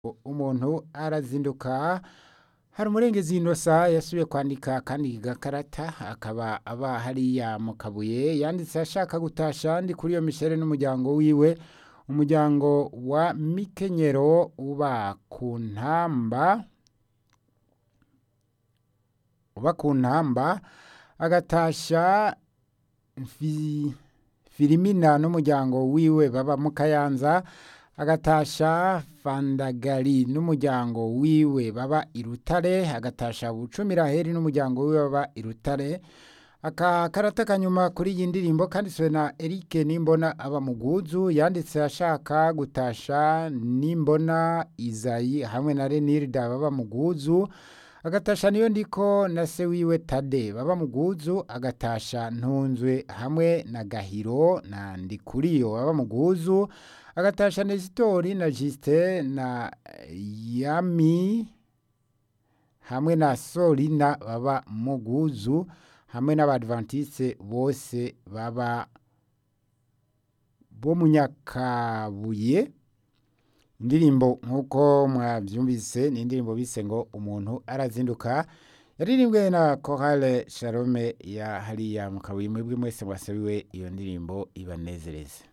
umuntu arazinduka hari umurengezi inosa yasubiye kwandika kandi gakarata akaba aba hariya mu kabuye yanditse ashaka gutasha ndi kuri iyo mishere n'umuryango wiwe umuryango wa mikenyero uba ku ntamba uba ku ntamba agatasha fi- filimina n'umuryango wiwe baba mu kayanza agatasha fandagari n'umuryango wiwe baba i rutare agatasha bucumiraheri n'umuryango wiwe baba i rutare aka karata kanyuma kuri iyi ndirimbo kanditswe na Eric Nimbona aba muguzu yanditse ashaka gutasha Nimbona Izayi hamwe na Renilda baba muguzu agatasha niyo ndiko na se wiwe Tade baba muguzu agatasha ntunzwe hamwe na Gahiro na Ndikuriyo baba muguzu agatasha Nesitori na Juste na Yami hamwe na Solina baba muguzu hamwe n'abadventiste bose baba bo mu Nyakabuye indirimbo nk'uko mwabyumvise ni indirimbo bise ngo umuntu arazinduka yaririmbwe na Chorale Shalome ya hariya mu Kabuye mwebwe mwese mwasabiwe iyo ndirimbo ibanezereze